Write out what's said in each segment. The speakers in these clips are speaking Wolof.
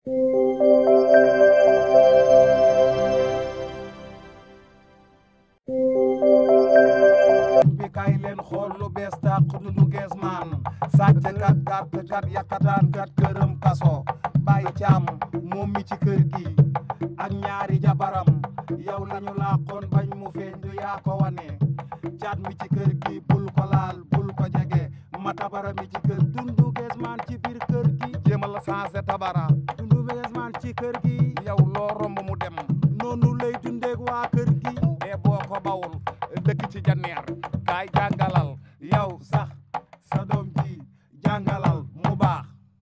bi kay leen xool lu bees tàq dundu gees maan sàcc kat gàtt kat yakataan kat këram kaso bàyyi caam moom mi ci kër gi ak ñaari jabaram yow lañu làqoon bañ mu feeñ du yaa ko wane caat mi ci kër gi bul ko laal bul ko jege ma tabara mi ci kër dundu gees maan ci biir kër gi jéemal la changé tabara dundu gees maan ci kër gi yow loo romb mu dem noonu lay dundeeg waa kër gi e boo ko bawul dëkk ci janneer kaay jàngalal yow sax sa doom ji jàngalal mu baax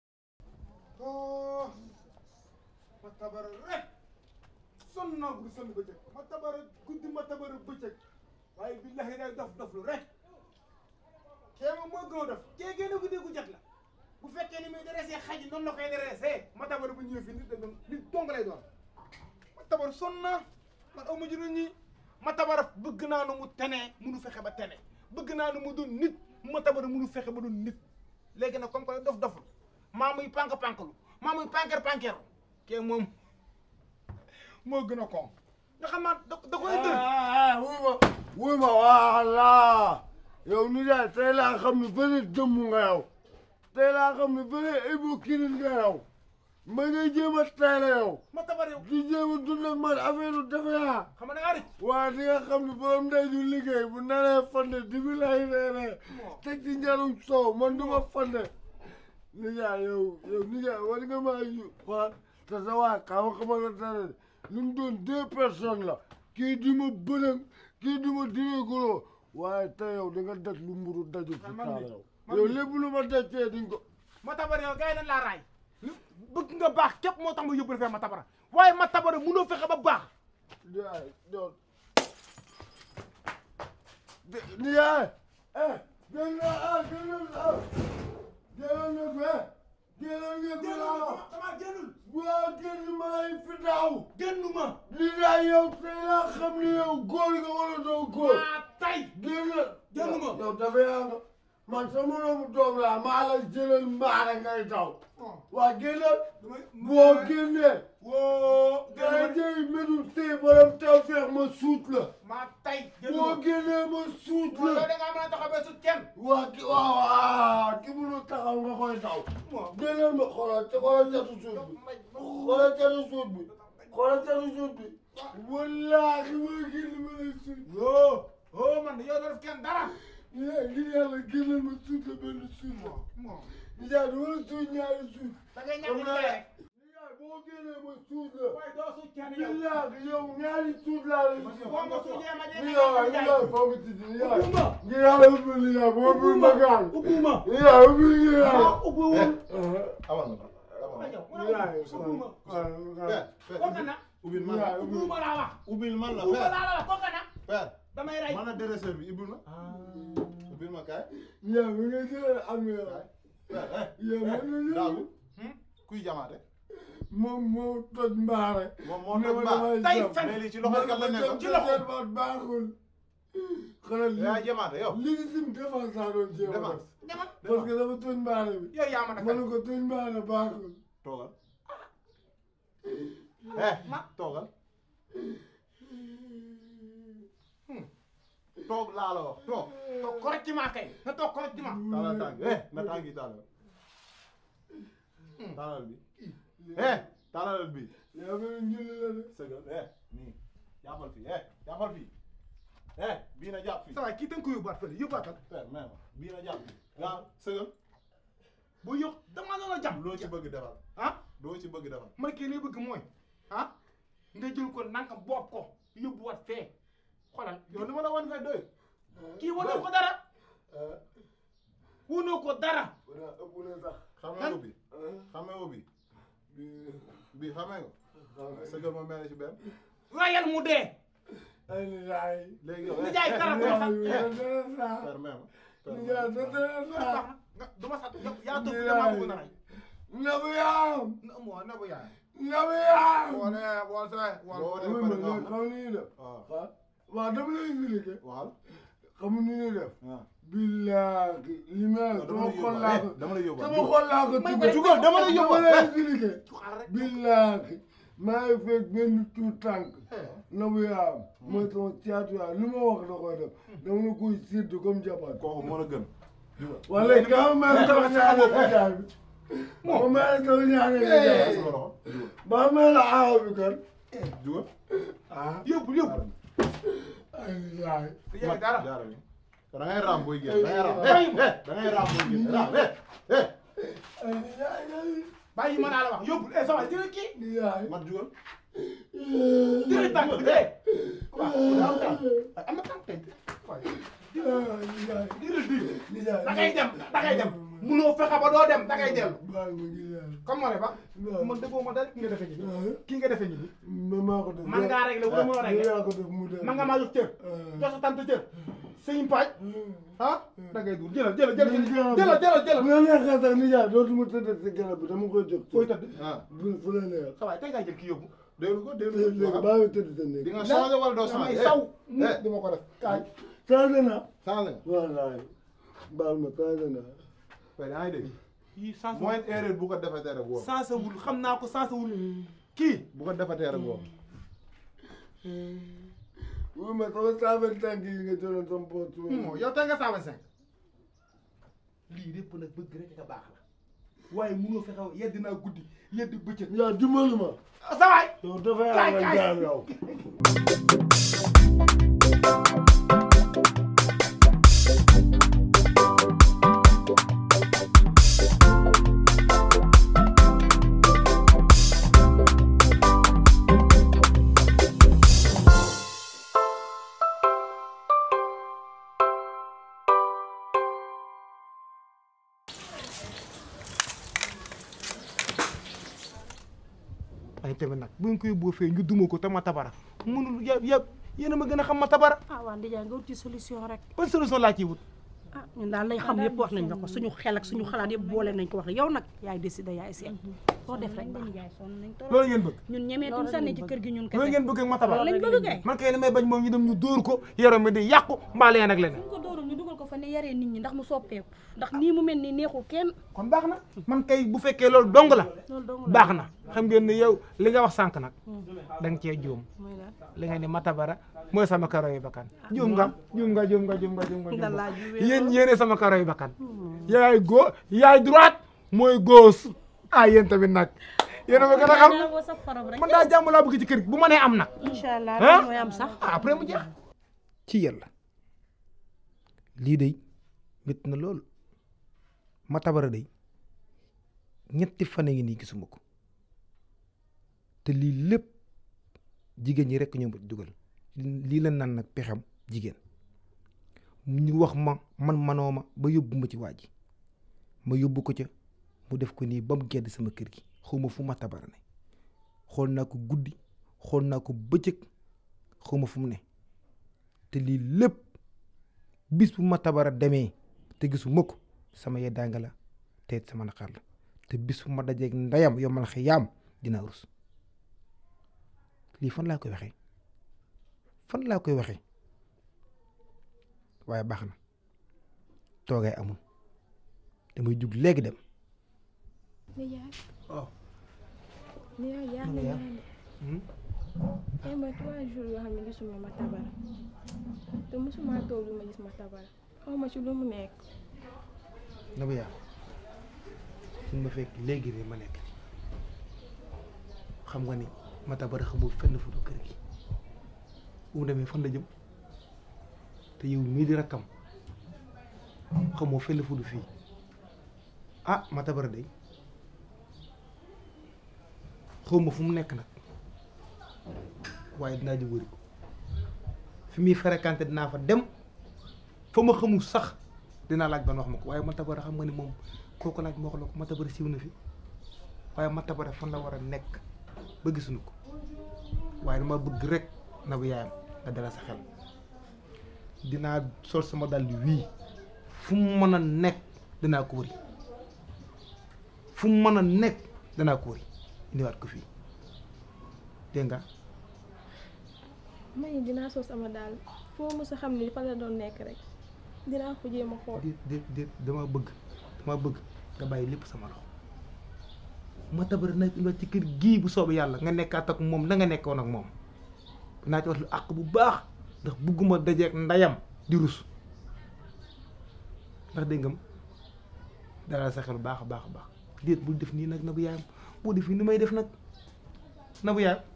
ma tabara rek sonn naa guddi sonn bëccëg ma tabara guddi ma tabara bëccëg waaye billahi day dof doflu rek kee moom moo gën a dof kee génn guddi gu jot la bu fekkee ni muy dressé xaj noonu la koy dressé ma tabara bu ñëwee fii nit da doon nit dong lay doon ma tabara sonn naa man aw ma juróom ñi ma tabara bëgg naa nu mu tenee munu fexe ba tene bëgg naa nu mu doon nit ma tabara munu fexe ba doon nit léegi nag comme que dof doflu maa muy pank panklu maa muy panker pankeru kee moom moo gën a kon nga xam naa da da koy dër wuy ma wuy ma voilà yow ni daal tey laa xam ne bëri dëmm nga yow tey laa xam ne bëri ibu kirin nga yow ma ngay jéem a tey la yow ma tabar yow di jéem a dund ak man affaire dafa yaa xam nga da ngaa rëcc waa di nga xam ne borom ndey du liggéey bu naree fande di bi lay reeree teg ci njarum soow man du ma fande nijaay yow yow nijaay war nga maa yu xool te sa waa xaw xama la dara lu mu doon deux personnes la kii di ma bërëng kii di ma direeguloo waaye te yow da nga daj lu mburu daju fi man taal mi- yow man yow mi- lépp lu ma daj fee di nga ko ma tabar yow gars yi dañ laa raay bëgg nga baax képp moo tax ma yóbbu la fee ma tabara waaye ma tabara munoo fexe ba baax nijaay doon nijaay eh gën na ah gën na ah gënoon nga ko eh gënoon nga ko laa wax dama génnul waa gën ma lay fi daaw génnu ma nijaay yow tey laa xam ne yow góor nga wala doo góor maa tay génn génn ma. yow dafa yaa nga man sa moroomu doom laa maa la jëlal mbaare ngay daw waa génnal boo génnee woo dara jëy medul tey borom taw feex ma suut la maa tay génnu boo ma génnee ma suut yow la da ngaa mën a taxaw ba sut kenn waa ki waaw waaw ki mënul taxaw nga koy daw génnal ma xoolal te xoolal catu suut bi xoolal catu suut bi xoolal catu suut bi wallaahi maa génn ma lay suut yoo oo man yow doo def kenn dara yaa ngi yàlla génnal ma suut la benn suut la moom nijaay du wala suut ñaari suut da ngay ñàkk xam naa liggéey rek nijaay boo génnee ma suut la waaye doo sut kenn yow billaahi yow ñaari suut laa lay suut boo ma suutee ma dee nijaay nijaay foo ko tijji nijaay Ubbuma. ngir yàlla ubbi nijaay boo ubbi ma gaan ubbuma nijaay ubbi nijaay ah ubbiwul amal na waaye yow mu ne nijaay ubbuma kooka na ubbil man nijaay la ubbi ubbuma laa wax ubbil man la ubbuma père laa la wax kooka na père damay rey man a dresseur bi ubbil ma ubbil ma kaay nijaay mi nga jëlee am yow père eh yow man na daagu yow kuy jamaate moom moo toj mbaare moom moo toj mbaa tey fen mais lii ci loxo kat la nekkoon ci loxo. baat baaxul xanaa yaa lii jamaate yow lii sim défense laa doon jéem a défense def demal parce que dafa toj mbaare bi yow yaa ma ma ne naka ko toj mbaare baaxul toogal eh toogal toog laa la wax toog toog correctement kay na toog correctement taalal tànk eh na tànk yi taalal taalal bi eh taalal bi yaa ngi njulli la de sëgal eh nii jàppal fii eh jàppal fii eh bii na jàpp fii sa waay kii da nga ko yóbbuwaat fële yóbbaatal père même bii na jàpp fii waaw sëgal bu yóq dama doon a jàmm loo ci bëgg defal ah loo ci bëgg defal man kii li bëgg mooy ah nga jël ko nanga boob ko yóbbuwaat fee xoolal yow li ma la wan fee doy kii wanoo ko dara wanoo ko dara wala ëpp na sax xamee ko bi xamee ko bi bi xamee ko sëgal ma mel ci benn rayal mu dee ay nijaay léegi yow ni jaay dara du ma sax nijaay dara saa père même nijaay dara saa baax na nga du ma sax yow yaa toog fi damaa bëgg na rey nabu yaam na moo na bu yaay nabu yaam boole bool see boo bool dee oui pare ma nga ne wax xam ni ñuy def waaw waaw waaw dama lay expliqué waaw xam ni ñuy def waaw billaahi li mel sama xol laa ko dama lay yóbbu sama xol laa ko May tuddee. ko jugal, dama lay yóbbu. dama lay expliqué Jugal rek. billaahi maa ngi fekk benn tuut tànk na bu yaam mooy sama caatu yaam lu ma wax da koy def dama la koy sédd comme jabar kooku moo la gën wala kaa ma mel sama ñaane ko jaay bi ma mel sama ñaane ko jaay sama loxo ba mel aaw bi kan jugal ah yóbbu yóbbu. ay yaay yow dara. jaara bi da ngay raam booy génn da ngay raam eh da ngay raam booy génn raam eh eh ay yaay bàyyi ma naa la wax yóbbu eh sama jëlee kii. yaay mat jugal jëlee tànk bi de. waaw am tànk am na tànk tey. waaw yaay jëlee bii. yaay da ngay dem da ngay dem. munoo fexe ba doo dem da ngay dellu. baal ma ngi yaay comme moo ne ba. waaw. man defoo ma dara ki nga defee nii. kii nga defee nii. man maa ko def man ngaa réglé wala mënoo réglé. yaa ko def mu def man nga maa jox cër. jox sa tante cër. sëñ Paaj. ah da ngay dugg jëlal jëlal jëlal jëlal jëlal jëlal. bu la neexee sax ni yaay dootuma tëdd si garab bi dama koy jox fooy tëdd. ah bu fu la neex sa waay tey ngaa jël kii yóbbu. déglu ko déglu léegi ko baa ngi tëdd sa di néeg nga changé wala doo damay changé saw. eh du ma ko def kaay. changé na changé nga wallaay baal ma changé na waaye da ngay dégg yii sens mooy erreur bu ko defatee rek woo sensewul xam naa ko sensewul kii. bu ko defatee rek woo oui mais sama saafara tànk yi nga jëloon sama poos moo yow tey nga cent vingt cinq lii lépp nag bëgg rek nga baax la waaye munoo fexe yedd naa guddi yedd bëccëg. yaa dimbali ma sa waay. yow dafay Kaay, amal kaay. jaam yow waaye tamit nag bu ñu koy boo fee ñu duma ko te ma tabara munul ya ya yéen a ma gën a xam ma tabara ah waa Ndiaye nga wut ci solution rek ban solution laa ciy wut. ah ñun daal lay xam yëpp wax nañ la ko suñu xel ak suñu xalaat yëpp boole nañ ko wax yow nag yaay décidé yaay seet soo def rek baax loolu ngeen bëgg. ñun ñemeetuñ sànni ci kër gi ñun loolu kese ngeen bëgg ak ma tabara. loolu lañ bëgg kay man kay li may bañ moom ñu dem ñu dóor ko yaram mi di yàqu mbaa leen ak leneen. ñu ko dóorul ñu dugal ko fa ne yaree nit ñi ndax mu soppeeku ndax nii mu mel nii neexul kenn kon baax na man kay bu fekkee loolu dong la loolu dong la baax na xam ngeen ne yow li nga wax sànq nag da nga cee juum muy la li nga ni matabara mooy sama karo yu bakkan juum nga juum nga juum nga juum nga juum nga juum da nga laa juwee yéen yéene sama karo yu bakkan yaay go yaay droite mooy gauche ah yéen tamit nag yéen a ma gën a xam daa boo sa xorom rek man daa jàmm laa bëgg ci kër gi bu ma nee am nag incha allah ah loolu mooy am sax ah après mu jeex ci yàlla lii de métti na lool ma tabara day ñetti fan a ngi nii gisuma ko te lii lépp jigéen ñi rekk ñoo ma dugal lii la naan nag pexem jigéen ñu wax ma man manoo ma ba yóbbu ma ci waa ji ma yóbbu ko ca mu def ko nii ba mu gedd sama kër gi xawma fu ma tabara ne xool naa ko guddi xool naa ko bëccëg xawma fu mu ne te lii lépp bis bu ma tabara demee te gisuma ko sama yeddaanga la te it sama naqar la te bis bu ma dajeeg ndeyam yombal xiyaam dina rus lii fan laa koy waxee fan laa koy waxee waaye baax na toogay amul damay jug léegi dem Nijaay. waaw. Nijaay yaa ngi naan de. tey mooy trois jours yoo xam ne gisuma ma tabara te mosuma toog lu ma gis ma tabara xaw ma ci lu mu nekk. na bu yaa suñ ma fekk léegi de ma nekk xam nga ni ma tabara xamul fenn fu du kër gi bu mu demee fan la jëm te yow mii di rakkam xamoo fenn fu du fii ah ma tabara de xaw ma fu mu nekk nag waaye dinaa ji wëri ko fi muy fréquenté dinaa fa dem fa ma xamul sax dinaa laaj ban wax ma ko waaye matabara xam nga ni moom kooku laaj ma wax la ko matabara siiw na fi waaye matabara fan la war a nekk ba gisuñu ko waaye dama bëgg rek na bu yaayam nga dala sa xel dinaa sol sama dàll wii fu mu mën a nekk dinaa ko wëri fu mu mën a nekk danaa ko wëri indiwaat ko fii dégg nga man it dinaa sos sama daal foo mos a xam ni fa la doon nekk rek dinaa ko jéem a xool déet déet déet dama bëgg dama bëgg nga bàyyi lépp sama loxo ma tabar na la ci kër gii bu soobee yàlla nga nekkaat ak moom na nga nekkoon ak moom naa ci wax lu àq bu baax ndax bugguma dajeek ndayam di rus ndax dégg nga dalal sa xel baax a baax a baax déet bul def nii nag na bu yaayam boo def nii ni may def nag na bu yaayam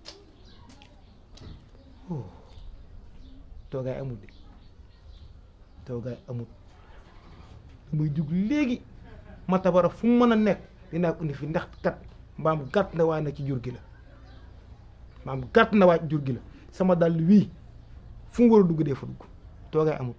oh toogaay amul de toogaay amul muy jug léegi ma tabara fu mu mën a nekk dinaa ko indi fi ndax kat mbaam gàtt na waaye nag ci jur gi la mbaam gàtt na waaye ci jur gi la sama dàll wii fu mu war a dugg dee fa dugg toogaay amul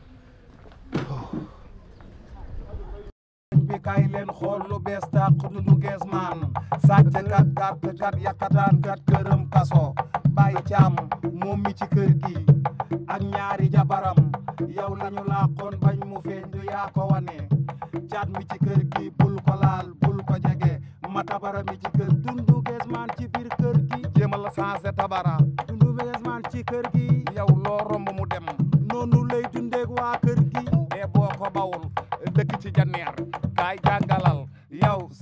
bi kay leen xool lu bees tàq dundu gees maan sàcc kat gàtt kat yakataan kat këram kaso bàyyi caam moom mi ci kër gi ak ñaari jabaram yow lañu làqoon bañ mu feeñ du yaa ko wane caat mi ci kër gi bul ko laal bul ko jege ma tabara mi ci kër dundu gees maan ci biir kër gi jéemal la changé tabara dundu gees maan ci kër gi yow loo romb mu dem noonu lay dundeeg waa kër gi e boo ko bawul dëkk ci janneer kaay jàngalal yow